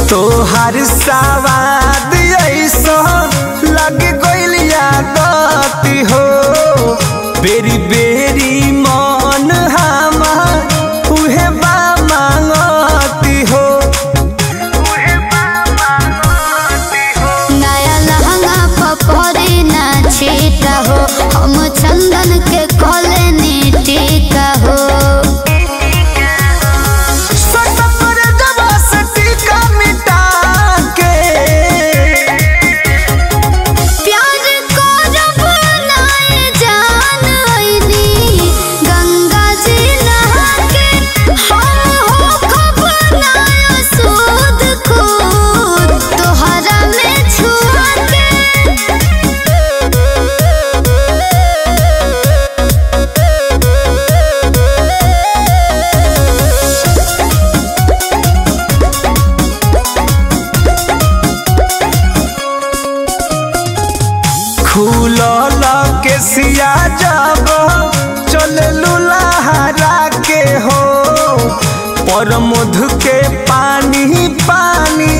तोहार सवाद ऐसो लग गइल यादती हो बेरी बेरी मन हमार उहे बा मांगती हो नया लहंगा पपरे ना छीटा हो हम चंदन के कोले टीका हो सटकर जबा से टीका मिटा के प्यार को जब नाए जान आईनी गंगा जी नहा के हम हो खब नाया सूद खूद तोहरा में छुआ के खुलल के सिया जब चले लुलाहरा के हो पर मधु के पानी पानी